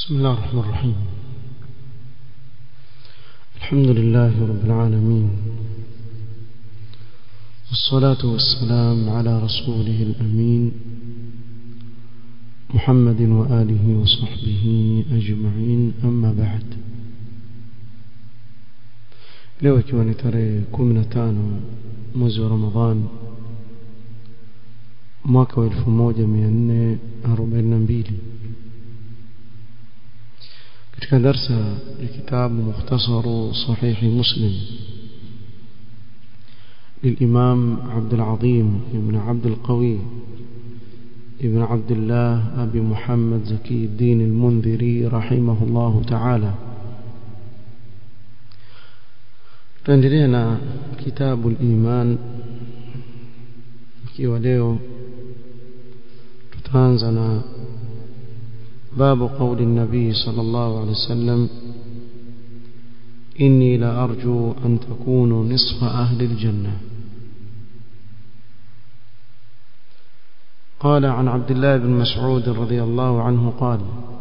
بسم الله الرحمن الرحيم الحمد لله رب العالمين والصلاة والسلام على رسوله الأمين محمد وآله وصحبه أجمعين أما بعد leo ikiwa ni tarehe kumi na tano mwezi wa ramadhan mwaka wa elfu moja mia nne arobaini na mbili katika darsa ya kitabu mukhtasaru sahihi muslim للإمام عبد العظيم ابن عبد القوي ابن عبد الله أبي محمد زكي الدين المنذري رحمه الله تعالى tuendelea na kitabu al-iman ikiwa leo tutaanza na باب قول النبي صلى الله عليه وسلم إني لأرجو أن تكونوا نصف أهل الجنة قال عن عبد الله بن مسعود رضي الله عنه قال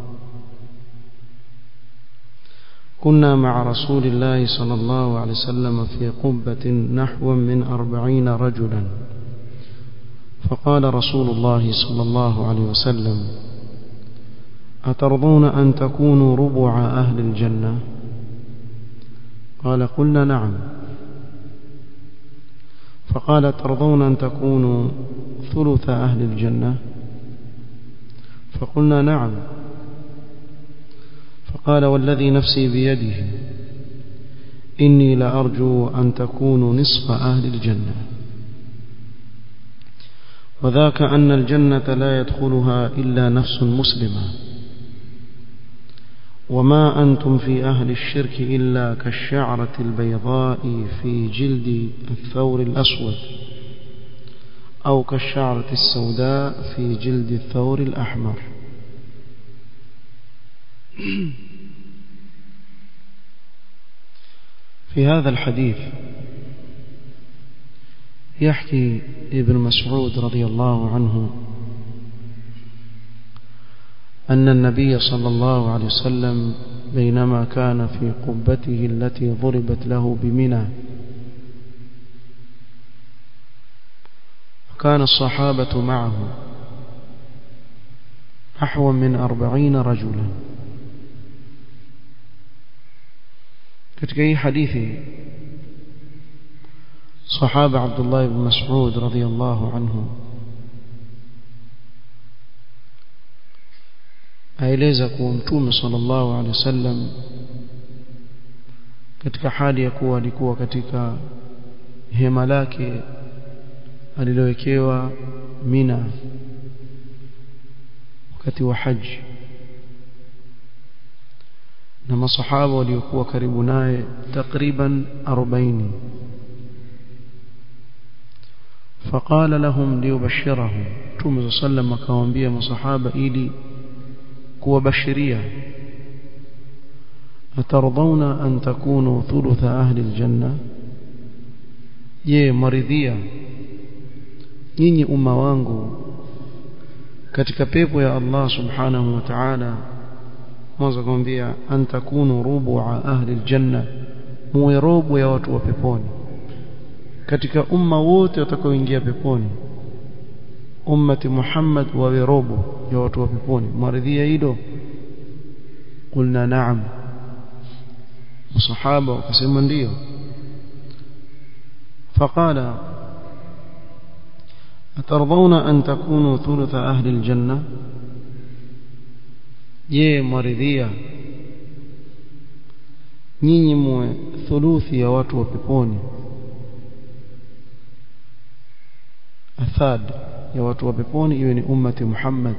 كنا مع رسول الله صلى الله عليه وسلم في قبة نحو من أربعين رجلا فقال رسول الله صلى الله عليه وسلم أترضون أن تكونوا ربع أهل الجنة قال قلنا نعم فقال ترضون أن تكونوا ثلث أهل الجنة فقلنا نعم فقال والذي نفسي بيده إني لأرجو أن تكونوا نصف أهل الجنة وذاك أن الجنة لا يدخلها إلا نفس مسلمة وما أنتم في أهل الشرك إلا كالشعرة البيضاء في جلد الثور الأسود أو كالشعرة السوداء في جلد الثور الأحمر في هذا الحديث يحكي ابن مسعود رضي الله عنه أن النبي صلى الله عليه وسلم بينما كان في قبته التي ضربت له بمنى وكان الصحابة معه نحو من أربعين رجلا katika hii hadithi sahaba Abdullah ibn Mas'ud radhiyallahu anhu aeleza kuwa mtume sallallahu alaihi wasallam katika hali ya kuwa alikuwa katika hema lake alilowekewa Mina wakati wa haji na masahaba waliokuwa karibu naye takriban 40 فقال لهم ليبشرهم Mtume sallam akawaambia masahaba ili kuwabashiria atardhauna an takunu thulutha ahli aljanna je maridhia nyinyi umma wangu katika pepo ya Allah subhanahu wa ta'ala mwanzo kumwambia an takunu rubu'a ahli aljanna muwe robo ya watu wa peponi katika umma wote watakaoingia peponi ummati Muhammad wawe robo ya watu wa peponi maridhia hilo qulna na'am masahaba wakasema ndio فقال أترضون أن تكونوا ثلث أهل الجنة je mwaridhia nyinyi muwe thuluthi ya watu wa peponi athad ya watu wa peponi iwe ni ummati Muhammad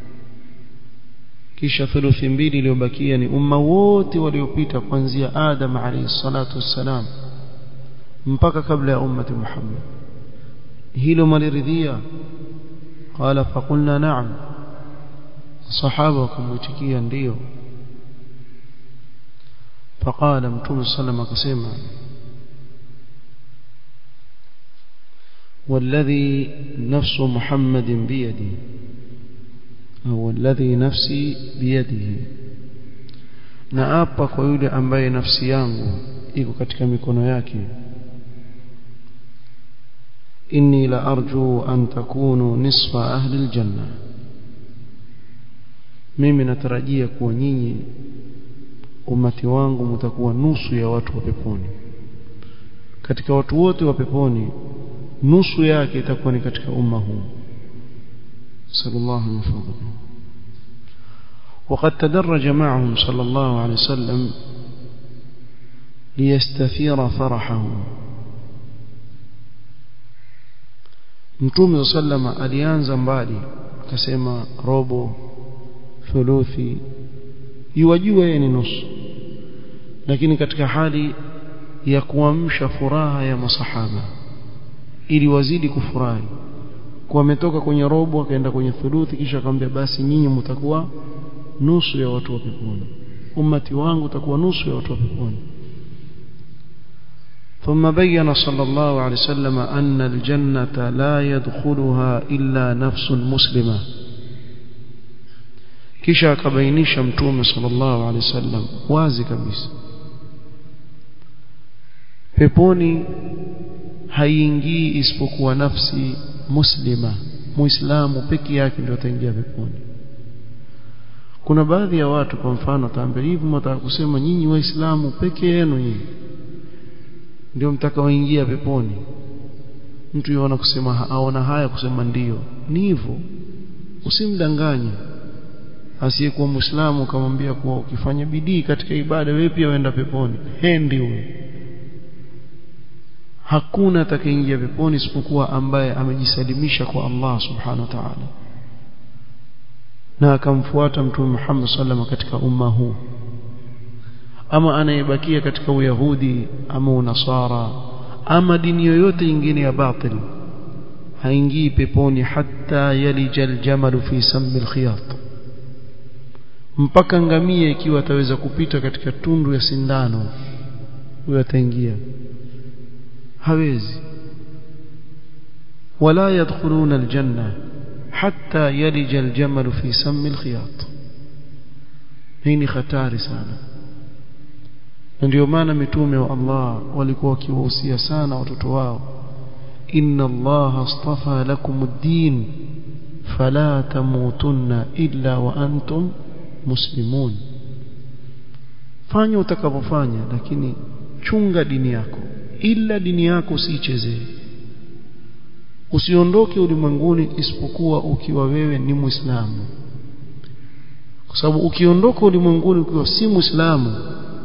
kisha thuluthi mbili iliyobakia ni umma wote waliopita kuanzia Adam alayhi salatu wassalam mpaka kabla ya ummati Muhammad hilo maliridhia qala faqulna na'am sahaba wakamwitikia ndio faqala mtume sallam akasema والذي نفس محمد بيدي أو الذي نفسي بيده na apa kwa yule ambaye nafsi yangu iko katika mikono yake inni la arju an takunu nisfa ahli aljanna mimi natarajia kuwa nyinyi umati wangu mtakuwa nusu ya watu wa peponi katika watu wote wa peponi nusu yake itakuwa ni katika umma huu sallallahu alaihi wasallam وقد تدرج معهم صلى الله عليه وسلم ليستثير فرحه Mtume sallama alianza mbali akasema robo thuluthi yuwajua yeye ni nusu lakini katika hali ya kuamsha furaha ya masahaba ili wazidi kufurahi kwa ametoka kwenye robo akaenda kwenye thuluthi kisha akamwambia basi nyinyi mtakuwa nusu ya watu wa peponi ummati wangu utakuwa nusu ya watu wa peponi ثم بين صلى الله عليه وسلم أن الجنة لا يدخلها إلا نفس مسلمة kisha akabainisha mtume sallallahu alaihi wasallam wazi kabisa peponi haiingii isipokuwa nafsi muslima muislamu peke yake ndio ataingia peponi kuna baadhi ya watu kwa mfano taambia hivi mtaka kusema nyinyi waislamu peke yenu nyinyi ndio mtakaoingia peponi mtu yuona kusema aona haya kusema ndiyo ni hivyo usimdanganye asiyekuwa muislamu ukamwambia kuwa ukifanya bidii katika ibada wewe pia uenda peponi hendi huyo hakuna atakayeingia peponi isipokuwa ambaye amejisalimisha kwa Allah subhanahu wa ta'ala na akamfuata mtume Muhammad sallallahu katika umma huu ama anayebakia katika uyahudi ama unasara ama dini yoyote nyingine ya batil haingii peponi hatta yalija aljamalu fi sammi alkhiyat mpaka ngamia ikiwa ataweza kupita katika tundu ya sindano huyo ataingia hawezi wala yadkhuluna aljanna hatta yalija aljamalu fi sammi alkhiyat hii ni hatari sana na ndio maana mitume wa Allah walikuwa wakiwahusia sana watoto wao inna Allah astafa lakum ad-din fala tamutunna illa wa antum muslimun fanya utakapofanya lakini chunga dini yako ila dini yako usiichezee usiondoke ulimwenguni isipokuwa ukiwa wewe ni muislamu kwa sababu ukiondoka ulimwenguni ukiwa si muislamu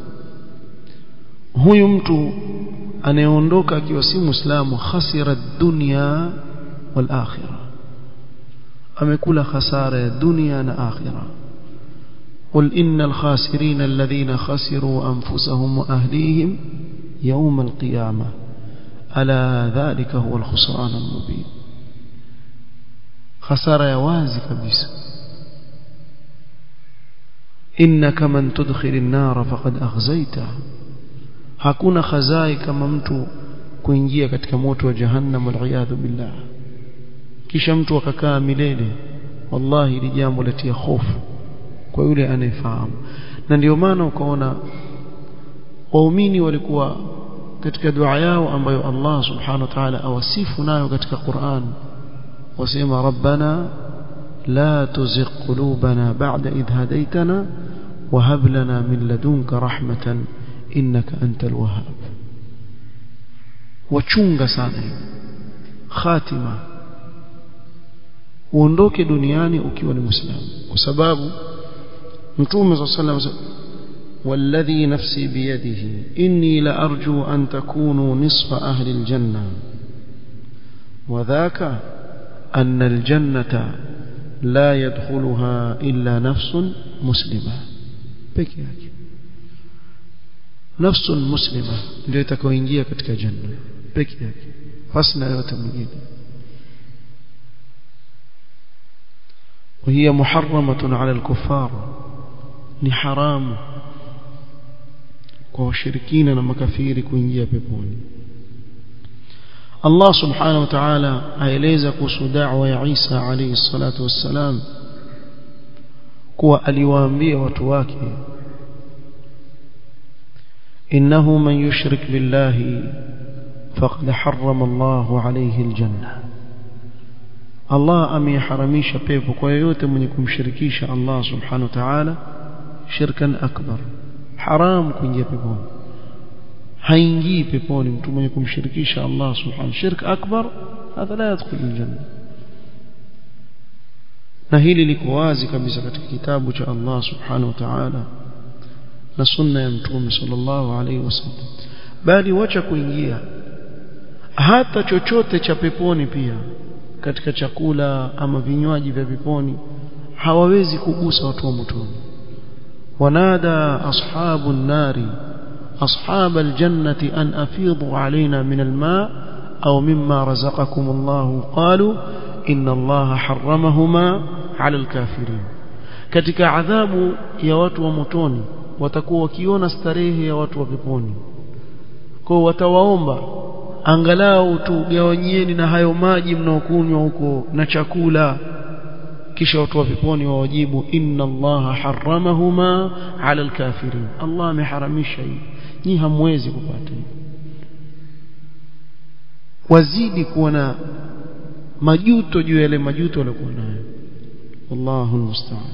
huyu mtu anayeondoka akiwa si muislamu khasira dunya wal akhirah amekula khasara ya dunia na akhirah قل إن الخاسرين الذين خسروا أنفسهم وأهليهم يوم القيامة ألا ذلك هو الخسران المبين خسارة يوازي كبيس إنك من تدخل النار فقد أغزيته hakuna khazai kama mtu kuingia katika moto wa jahannam waliyadhu billah kisha mtu akakaa milele wallahi ili jambo latia hofu kwa yule anayefahamu na ndio maana ukaona waumini walikuwa katika dua yao ambayo Allah subhanahu wa ta'ala awasifu nayo katika Qur'an wasema rabbana la tuzigh qulubana ba'da idh hadaytana wa hab lana min ladunka rahmatan innaka antal wahhab wachunga sana khatima uondoke duniani ukiwa ni muislamu kwa sababu mtume صلى الله عليه وسلم والذي نفسي بيده إني لأرجو أن تكونوا نصف أهل الجنة وذاك أن الجنة لا يدخلها إلا نفس مسلمة بكيك نفس مسلمة ndio itakayoingia katika janna peke yake hasna yote mwingine وهي محرمة على الكفار ni haramu kwa washirikina na makafiri kuingia peponi Allah subhanahu wa ta'ala aeleza kuhusu da'wa ya Isa alayhi salatu wassalam kuwa aliwaambia watu wake إنه من يشرك بالله فقد حرم الله عليه الجنة الله أم يحرميش بيبو كويوت من يكون شركيش الله سبحانه وتعالى شركا أكبر حرام كن يبيبون haingii peponi mtu mwenye kumshirikisha Allah subhanahu shirk akbar hadha la yadkhul aljanna na hili liko wazi kabisa katika kitabu cha Allah subhanahu wa ta'ala na sunna ya mtume sallallahu alaihi wasallam bali wacha kuingia hata chochote cha peponi pia katika chakula ama vinywaji vya peponi hawawezi kugusa watu wa motoni wanada ashabu nari أصحاب الجنة أن أفيضوا علينا من الماء أو مما رزقكم الله قالوا إن الله حرمهما على الكافرين katika adhabu ya watu wa motoni watakuwa wakiona starehe ya watu wa peponi kwa watawaomba angalau tugawanyieni na hayo maji mnaokunywa huko na chakula kisha watu wa peponi wawajibu inna allaha harramahuma ala alkafirin allah ameharamisha hii nyi hamwezi kupata wazidi kuwa na majuto juu ya yale majuto waliokuwa nayo wallahu almusta'an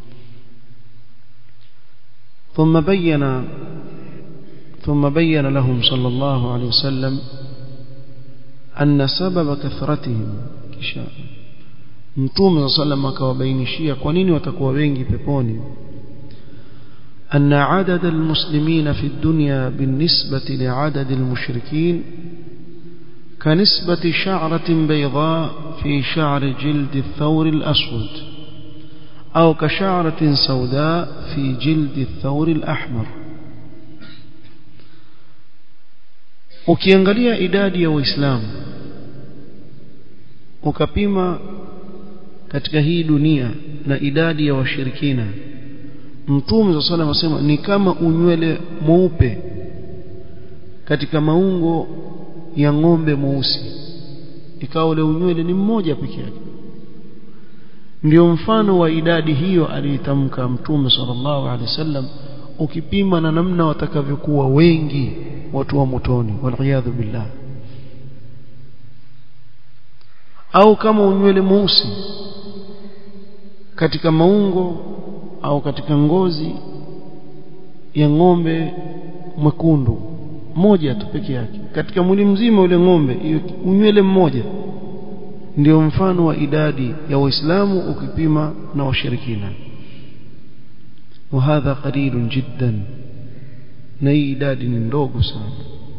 ثم بين ثم بين لهم صلى الله عليه وسلم أن سبب كثرتهم كشاء mtume sallam akawabainishia kwa nini watakuwa wengi peponi أن عدد المسلمين في الدنيا بالنسبة لعدد المشركين كنسبة شعرة بيضاء في شعر جلد الثور الأسود أو كشعرة سوداء في جلد الثور الأحمر ukiangalia idadi ya waislamu ukapima katika hii dunia na idadi ya washirikina mtume wa sallam asema ni kama unywele mweupe katika maungo ya ng'ombe mweusi ikawa ule unywele ni mmoja peke yake ndio mfano wa idadi hiyo aliitamka mtume sallallahu alaihi wasallam ukipima na namna watakavyokuwa wengi watu wa motoni waliyadhu billah au kama unywele mweusi katika maungo au katika ngozi ya ng'ombe mwekundu moja tu peke yake katika mwili mzima ule ng'ombe unywele mmoja ndio mfano wa idadi ya waislamu ukipima na washirikina وهذا قليل جدا na hii idadi ni ndogo sana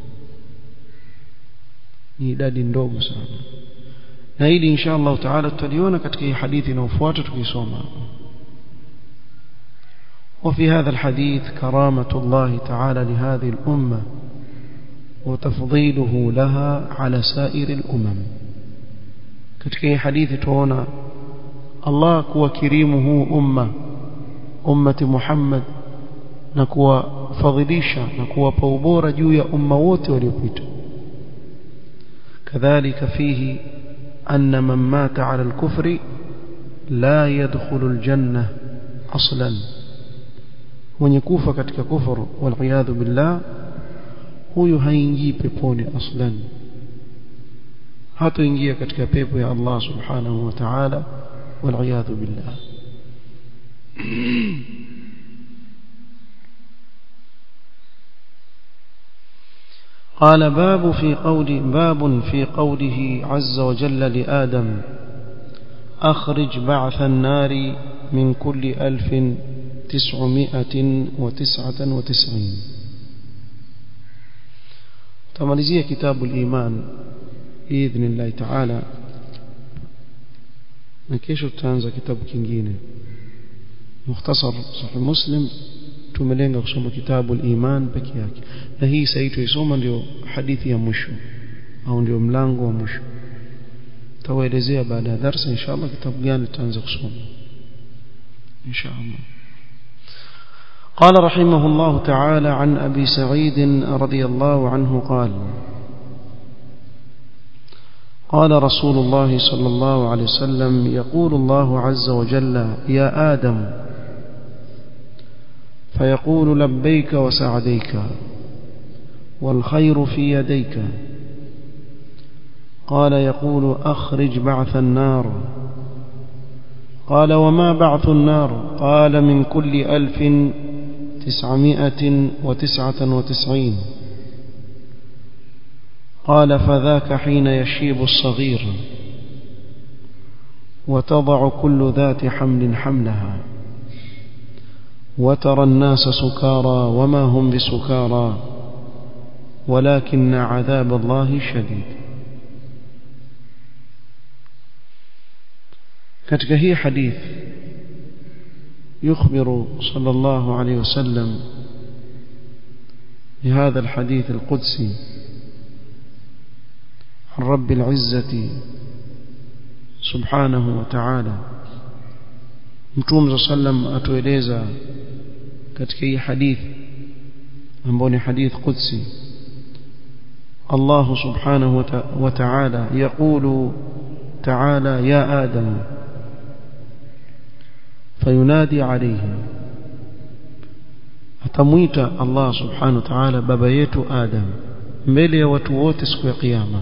ni idadi ndogo sana na hili insha Allah taala tutaliona katika hii hadithi inayofuata tukisoma وفي هذا الحديث كرامة الله تعالى لهذه الأمة وتفضيله لها على سائر الأمم katika hii hadithi tuona Allah kuwa kirimu huu umma ummati Muhammad na kuwafadhilisha na kuwapa ubora juu ya umma wote waliopita kadhalika fihi anna man mata ala al-kufri la yadkhulu al-janna aslan mwenye kufa katika kufuru wal billah huyu haingii peponi aslan hatoingia katika pepo ya Allah subhanahu wa ta'ala wal billah قال باب في قول باب في قوله عز وجل لآدم أخرج بعث النار من كل ألف تسعمائة وتسعة وتسعين تماليزية كتاب الإيمان بإذن الله تعالى نكيش تانزا كتاب كنجين مختصر صحيح مسلم tumelenga kusoma kitabu al-iman peke yake na hii sasa tuisoma ndio hadithi ya mwisho au ndio mlango wa mwisho tawaelezea baada ya darasa inshallah kitabu gani tutaanza kusoma inshallah قال رحمه الله تعالى عن أبي سعيد رضي الله عنه قال قال رسول الله صلى الله عليه وسلم يقول الله عز وجل يا آدم فيقول لبيك وسعديك والخير في يديك قال يقول أخرج بعث النار قال وما بعث النار قال من كل ألف تسعمائة وتسعة وتسعين قال فذاك حين يشيب الصغير وتضع كل ذات حمل حملها وترى الناس سكارى وما هم بسكارى ولكن عذاب الله شديد katika hii hadith يخبر صلى الله عليه وسلم بهذا الحديث القدسي عن رب العزة سبحانه وتعالى متوم صلى الله عليه وسلم atueleza katika hii hadith ambayo ni hadith qudsi الله سبحانه وتعالى يقول تعالى يا آدم فينادي عليه atamwita Allah subhanahu wa ta'ala baba yetu Adam mbele ya watu wote siku ya kiyama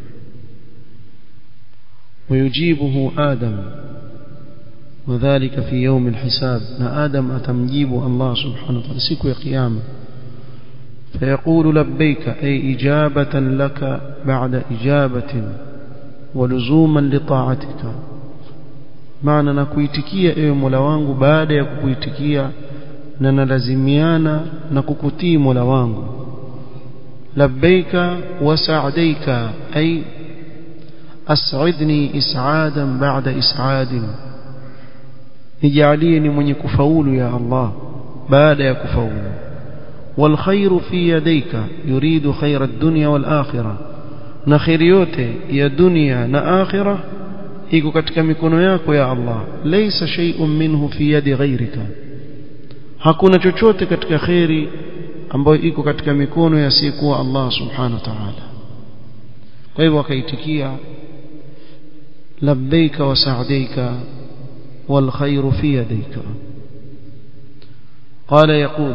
ويجيبه آدم وذلك في يوم الحساب نا آدم أتمجيب الله سبحانه وتعالى siku ya kiyama فيقول لبيك أي إجابة لك بعد إجابة ولزوما لطاعتك maana nakuitikia ewe Mola wangu baada ya kukuitikia na nalazimiana na kukutii Mola wangu labbaika wa sa'daika ay as'idni is'adan ba'da is'adin nijalie ni mwenye kufaulu ya Allah baada ya kufaulu والخير في يديك يريد خير الدنيا والآخرة na khairi yote ya dunia na akhirah iko katika mikono yako ya Allah laysa shay'un minhu fi yadi ghayrika hakuna chochote katika khairi ambayo iko katika mikono ya sikuwa Allah subhanahu wa ta'ala kwa hivyo akaitikia labbaika wa sa'daika wal khayru fi yadayka قال يقول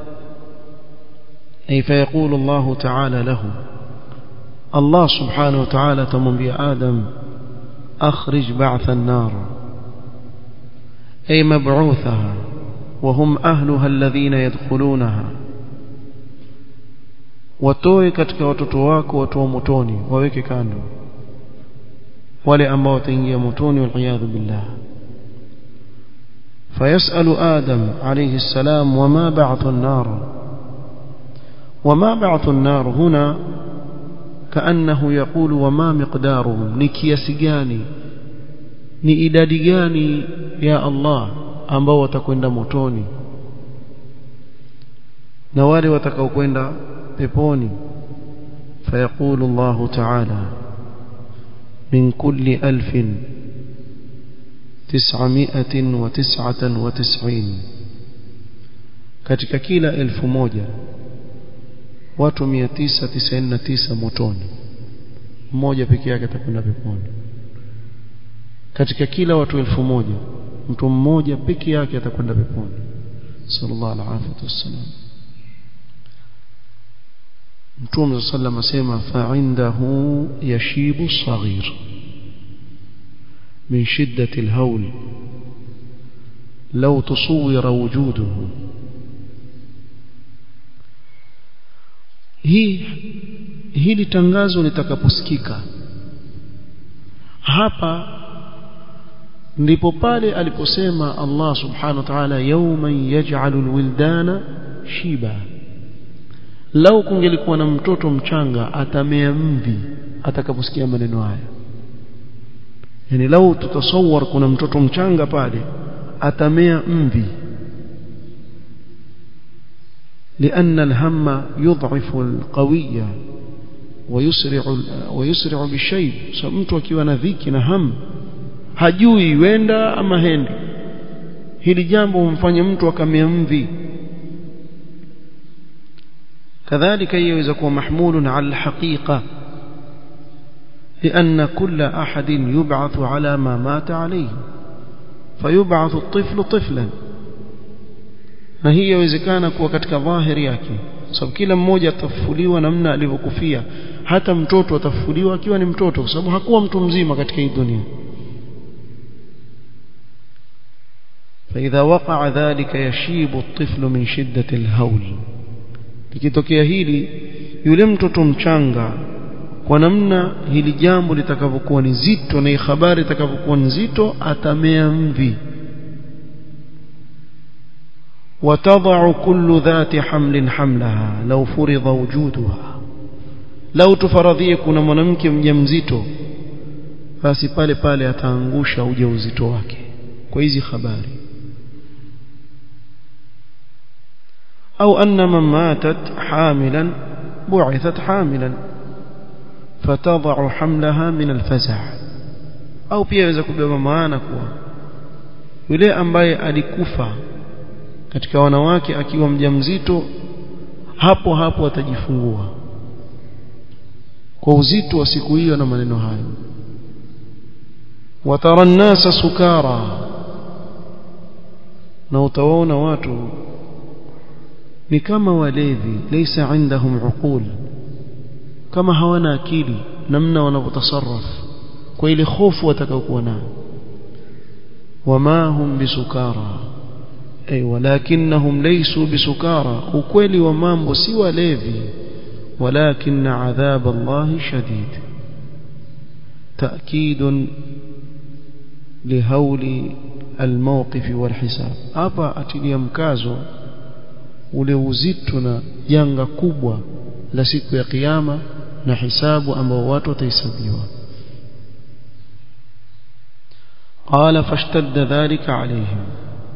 أي فيقول الله تعالى له الله سبحانه وتعالى تمنبي آدم أخرج بعث النار أي مبعوثها وهم أهلها الذين يدخلونها watoe katika watoto wako watu wa motoni waweke kando wale ambao wataingia motoni waliyadhu billah fayasalu adam alayhi salam wama ba'thu an-nar wama ba'thu an-nar huna كأنه يقول وما مقدارهم ni kiasi gani ni idadi gani ya Allah ambao watakwenda motoni na wale watakaokwenda peponi فيقول الله تعالى من كل ألف تسعمائة وتسعة وتسعين katika kila elfu moja watu 999 motoni mmoja peke yake atakwenda peponi katika kila watu elfu moja mtu mmoja peke yake atakwenda peponi sallallahu alaihi wasallam mtume sallam asema fa'indahu yashibu saghir min shiddati alhawl law tusawwira wujuduhu hii hili tangazo litakaposikika hapa ndipo pale aliposema Allah subhanahu wa ta'ala yawman yaj'alu alwildana shiba lau kungelikuwa na mtoto mchanga atamea mvi atakaposikia maneno haya yani lau tutasawar kuna mtoto mchanga pale atamea mvi لأن الهم يضعف القوية ويسرع ويسرع بالشيب mtu akiwa na dhiki na ham hajui wenda ama hendi hili jambo humfanya mtu akamea mvi كذلك يوجد kuwa محمول على الحقيقة لأن كل أحد يبعث على ما مات عليه فيبعث الطفل طفلا na hii yawezekana kuwa katika dhahiri yake sababu kila mmoja atafufuliwa namna alivyokufia hata mtoto atafufuliwa akiwa ni mtoto kwa sababu hakuwa mtu mzima katika hii dunia فإذا وقع ذلك يشيب الطفل من شدة الهول likitokea hili yule mtoto mchanga kwa namna hili jambo litakavyokuwa ni zito na habari itakavyokuwa nzito atamea mvi وتضع كل ذات حمل حملها لو فرض وجودها لو تفرضيه kuna mwanamke mjamzito basi pale pale ataangusha ujauzito wake kwa hizi habari au anna man matat hamilan bu'ithat hamilan fatadha'u hamlaha min alfaza' au pia inaweza kubeba maana kuwa yule ambaye alikufa katika wanawake akiwa mjamzito hapo hapo atajifungua kwa uzito wa siku hiyo na maneno hayo watara an-nasa sukara na utawaona watu ni kama walevi laysa indahum uqul kama hawana akili namna wanavyotasarraf kwa ile hofu watakayokuwa nayo wama hum bisukara ay walakinnahum laysu bisukara ukweli wa mambo si walevi ولكن عذاب الله شديد تأكيد لهول الموقف والحساب hapa atilia mkazo ule uzito na janga kubwa la siku ya kiyama na hisabu ambao watu watahesabiwa قال فاشتد ذلك عليهم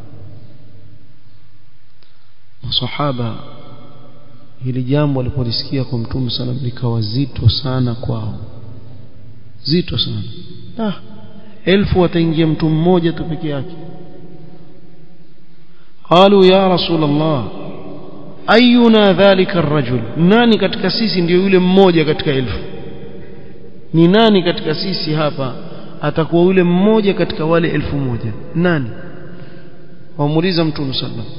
masahaba hili jambo walipolisikia kwa mtume sana likawa zito sana kwao zito sana ah elfu wataingia mtu mmoja tu peke yake قالوا يا رسول الله اينا ذلك الرجل nani katika sisi ndio yule mmoja katika elfu ni nani katika sisi hapa atakuwa yule mmoja katika wale elfu moja nani wamuuliza mtume sallallahu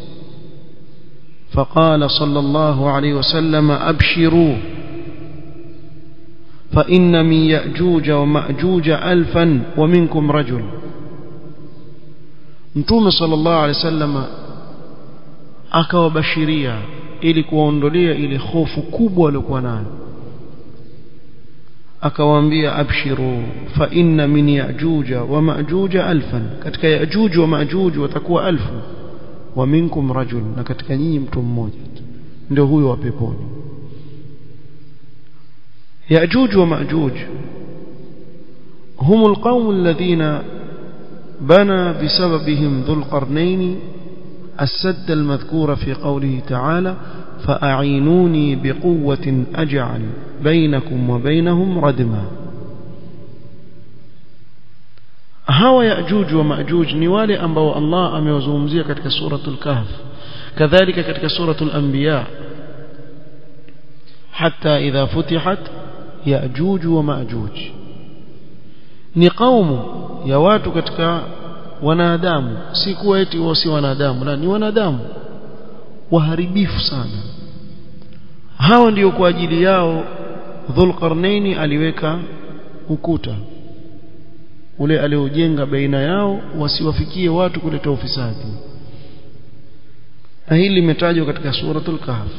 فقال صلى الله عليه وسلم أبشروا فإن من يأجوج ومأجوج ألفا ومنكم رجل متوم صلى الله عليه وسلم akawabashiria ili kuwaondolea ile hofu kubwa waliokuwa nayo akawaambia abshiru fa inna min yajuja wa majuja alfan katika yajuj wa majuj watakuwa alfu wa minkum rajul na katika nyinyi mtu mmoja ndio huyo wa peponi yajuj wa majuj هم القوم الذين بنى بسببهم ذو القرنين السد المذكور في قوله تعالى فأعينوني بقوة أجعل بينكم وبينهم ردما hawa yajuj wa majuj ni wale ambao Allah amewazungumzia katika suratul kahf kadhalika katika suratul anbiya hatta idha futihat yajuj wa majuj ni kaumu ya watu katika wanadamu si kuwa eti wao si wanadamu la ni wanadamu waharibifu sana hawa ndio kwa ajili yao dhulqarnaini aliweka ukuta ule aliojenga baina yao wasiwafikie watu kuleta ufisadi na hili limetajwa katika suratul kahf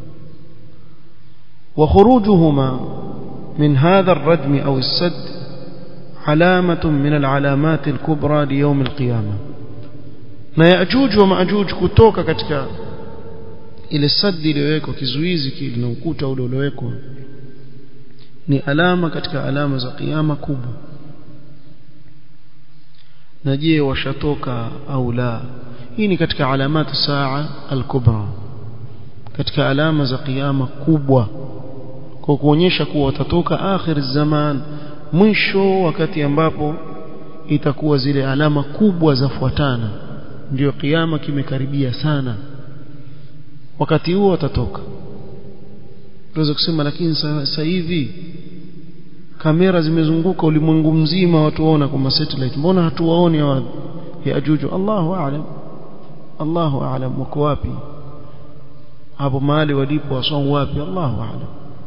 wa khurujuhuma min hadha ar-rajm aw as-sadd علامة من العلامات الكبرى ليوم القيامة na yajuj wa majuj kutoka katika ile sadi iliyowekwa kizuizi kile na ukuta ule uliowekwa ni alama katika alama za kiyama kubwa na je washatoka au la hii ni katika alamati saa al-kubra katika alama za kiyama kubwa kwa kuonyesha kuwa watatoka akhir zaman mwisho wakati ambapo itakuwa zile alama kubwa zafuatana ndio kiyama kimekaribia sana wakati huo watatoka tunaweza kusema lakini sasa hivi kamera zimezunguka ulimwengu mzima watu waona kwa satellite mbona hatuwaoni ya ajuju Allahu aalam Allahu aalam wako wapi hapo mahali walipo wasau wapi Allahu a'lam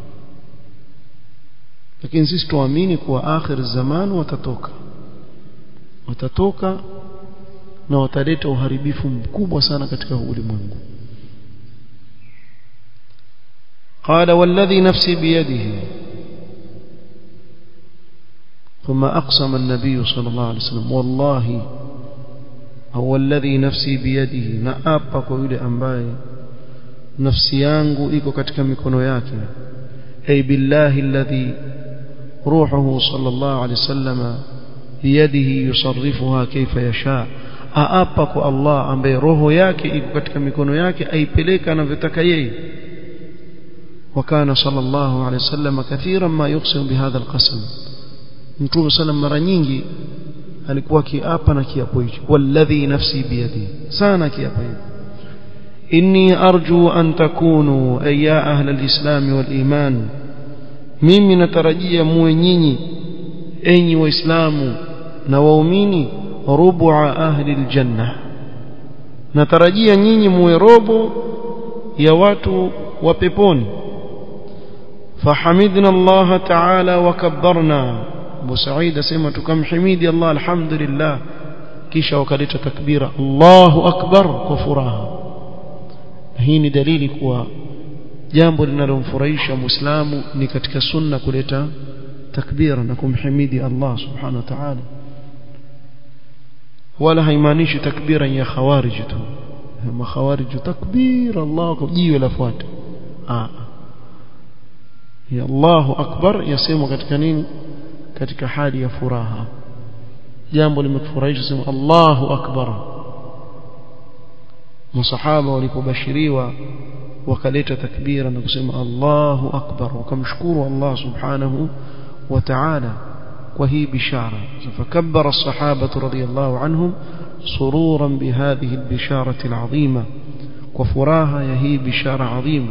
lakini sisi tuamini kuwa akhir zaman watatoka watatoka na wataleta uharibifu mkubwa sana katika ulimwengu قال والذي نفسي بيده ثم أقسم النبي صلى الله عليه وسلم والله هو الذي نفسي بيده نأبا كويل أنباي نفسي yangu iko katika mikono yake ay billahi alladhi ruhuhu sallallahu alayhi wasallam biyadihi yusarrifuha kayfa yasha aapa kwa Allah ambaye roho yake iko katika mikono yake aipeleka anavyotaka yeye وكان صلى الله عليه وسلم كثيرا ما يقسم بهذا القسم mtume sallam mara nyingi alikuwa kiapa na kiapo hicho walladhi nafsi biyadi sana kiapo hicho inni arju an takunu ay ya ahla alislam wal iman mimi natarajia muwe nyinyi enyi waislamu na waumini rubu'a ahli aljanna natarajia nyinyi muwe robo ya watu wa peponi فحمدنا الله تعالى وكبرنا Abu Said asema tukamhimidi Allah alhamdulillah kisha wakaleta takbira Allahu akbar kwa furaha hii ni dalili kuwa jambo linalomfurahisha muislamu ni katika sunna kuleta takbira na kumhimidi Allah subhanahu wa ta'ala wala haimaanishi takbira ya khawarij tu ma khawarij takbira Allah jiwe lafuata ah ya Allahu akbar yasemwa katika nini katika hali ya furaha jambo limekufurahisha sema Allahu akbar masahaba walipobashiriwa wakaleta takbira na kusema Allahu akbar wakamshukuru Allah subhanahu wa ta'ala kwa hii bishara fakabbara as-sahaba radiyallahu anhum sururan bihadhihi al-bisharati al-'azima kwa furaha ya hii bishara 'azima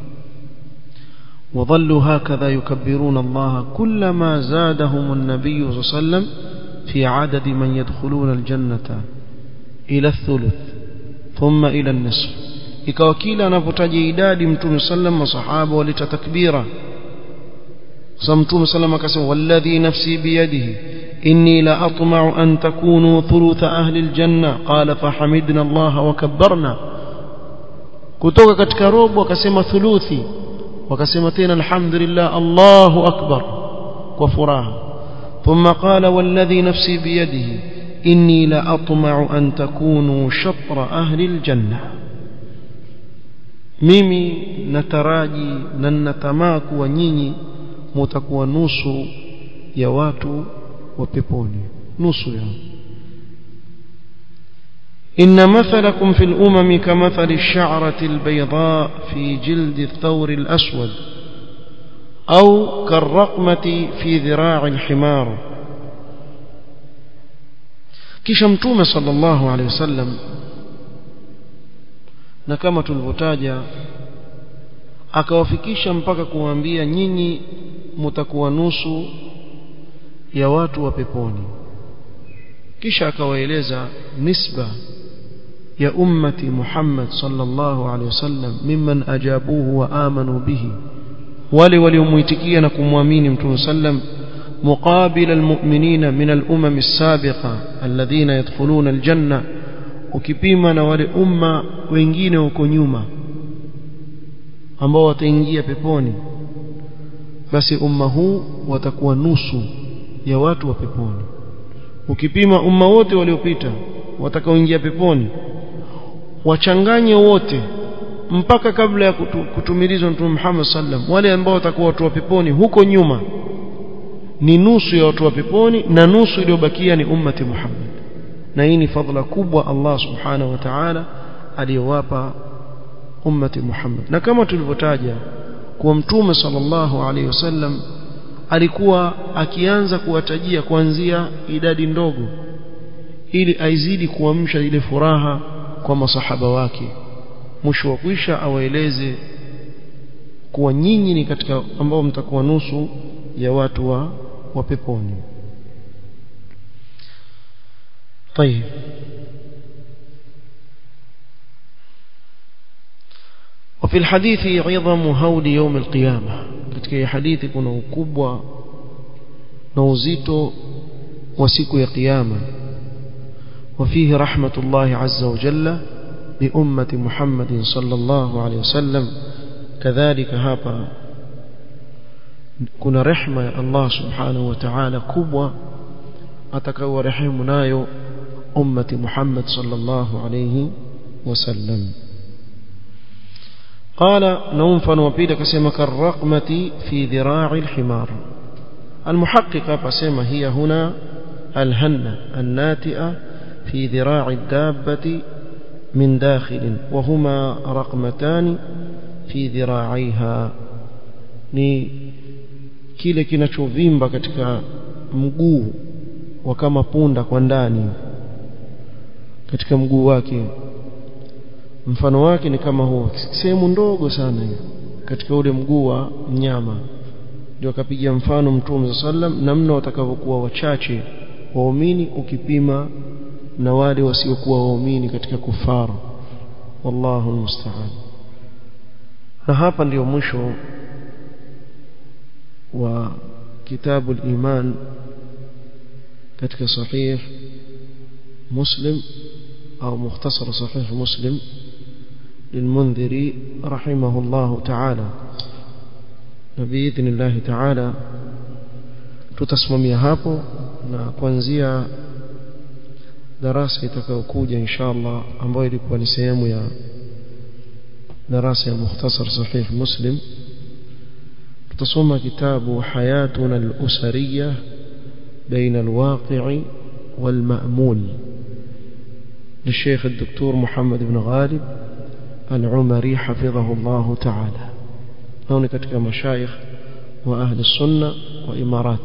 وظلوا هكذا يكبرون الله كلما زادهم النبي صلى الله عليه وسلم في عدد من يدخلون الجنة إلى الثلث ثم إلى النصف ikawa kila anapotaja idadi mtume sallam masahaba walita takbira sasa mtume sallam akasema walladhi nafsi biyadihi inni la atma'u an takunu thulutha ahli aljanna qala fahamidna Allah wa kabbarna kutoka katika robo akasema thuluthi wakasema tena alhamdulillah Allahu akbar kwa furaha thumma qala walladhi nafsi biyadihi inni la atma'u an takunu shatra ahli aljanna mimi nataraji na natamaa kuwa nyinyi mutakuwa nusu ya watu wa peponi nusu ya إن مثلكم في الأمم كمثل الشعرة البيضاء في جلد الثور الأسود أو كالرقمة في ذراع الحمار كشمتوم صلى الله عليه وسلم na kama tulivyotaja akawafikisha mpaka kuwaambia nyinyi mtakuwa nusu ya watu wa peponi kisha akawaeleza nisba ya ummati Muhammad sallallahu alaihi wasallam mimman ajabuhu wa amanu bihi wale waliomuitikia na kumwamini mtume sallam مقابل المؤمنين من الأمم السابقة الذين يدخلون الجنة ukipima na wale umma wengine huko nyuma ambao wataingia peponi basi umma huu watakuwa nusu ya watu wa peponi ukipima umma wote waliopita watakaoingia peponi wachanganye wote mpaka kabla ya kutu, kutumilizwa mtume Muhammad sallam wale ambao watakuwa watu wa peponi huko nyuma ni nusu ya watu wa peponi na nusu iliyobakia ni ummati Muhammad na hii ni fadhila kubwa Allah subhanahu wa ta'ala aliyowapa ummati Muhammad na kama tulivyotaja kuwa mtume sallallahu alaihi wasallam alikuwa akianza kuwatajia kuanzia idadi ndogo ili aizidi kuamsha ile furaha kwa masahaba wake mwisho wa kwisha awaeleze kuwa nyinyi ni katika ambao mtakuwa nusu ya watu wa, wa peponi طيب وفي الحديث عظم هول يوم القيامة katika hadithi kuna ukubwa na uzito wa siku ya kiyama وفيه رحمة الله عز وجل بأمة محمد صلى الله عليه وسلم كذلك هابا كنا رحمة الله سبحانه وتعالى كبوة أتكوى رحمه نايو أمة محمد صلى الله عليه وسلم قال نوفا وبيد كسيما كالرقمة في ذراع الحمار المحققة فسيما هي هنا الهنة الناتئة في ذراع الدابة من داخل وهما رقمتان في ذراعيها ni kile kinachovimba katika mguu wa kama punda kwa ndani katika mguu wake mfano wake ni kama huo sehemu ndogo sana hiyo katika ule mguu wa mnyama ndio akapiga mfano mtume sallam namna watakavyokuwa wachache waumini ukipima na wale wasiokuwa waumini katika kufara wallahu almusta'an na hapa ndio mwisho wa kitabu al-iman katika sahih muslim au mukhtasar sahih muslim للمنذري رحمه الله تعالى بإذن الله تعالى tutasimamia hapo na kuanzia darasa itakayokuja inshallah ambayo ilikuwa ni sehemu ya darasa ya mukhtasar sahih muslim tutasoma kitabu hayatuna al-usariyya baina al-waqi'i wal-ma'mul للشيخ الدكتور محمد بن غالب العمري حفظه الله تعالى هون كتك مشايخ وأهل السنة وإمارات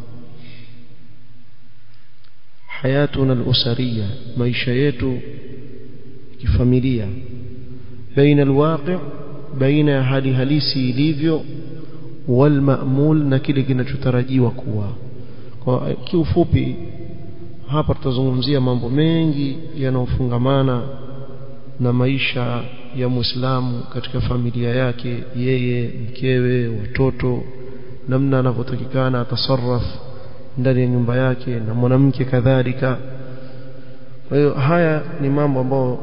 حياتنا الأسرية ميشيت كفاميليا بين الواقع بين هالي هاليسي ليفيو والمأمول نكيل kinachotarajiwa kuwa kwa kiufupi hapa tutazungumzia mambo mengi yanayofungamana na maisha ya Muislamu katika familia yake yeye mkewe watoto namna anavyotakikana atasarraf ndani ya nyumba yake na mwanamke kadhalika kwa hiyo haya ni mambo ambayo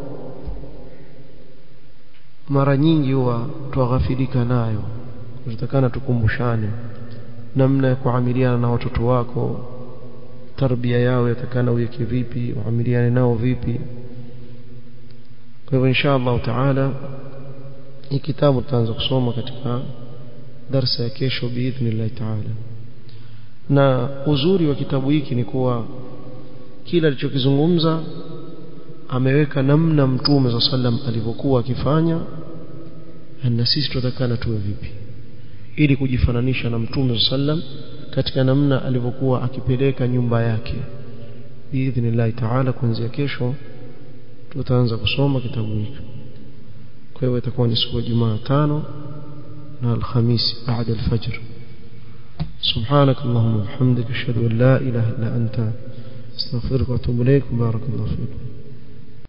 mara nyingi huwa tuaghafilika nayo tunatakana tukumbushane namna ya kuamiliana na watoto wako tarbia yao yatakana uweke vipi uamiliane nao vipi kwa hivyo insha Allah taala hii kitabu tutaanza kusoma katika darsa ya kesho biidhnillah taala na uzuri wa kitabu hiki ni kuwa kila alichokizungumza ameweka namna mtume za sallam alivyokuwa akifanya na sisi tutakana tuwe vipi ili kujifananisha na mtume za sallam katika namna alivyokuwa akipeleka nyumba yake biidhnillah taala kuanzia kesho tutaanza kusoma kitabu hiki kwa hiyo itakuwa ni siku ya Jumatano na Alhamisi baada ya alfajr سبحانك اللهم وبحمدك اشهد ان لا اله الا انت استغفرك واتوب اليك بارك الله فيكم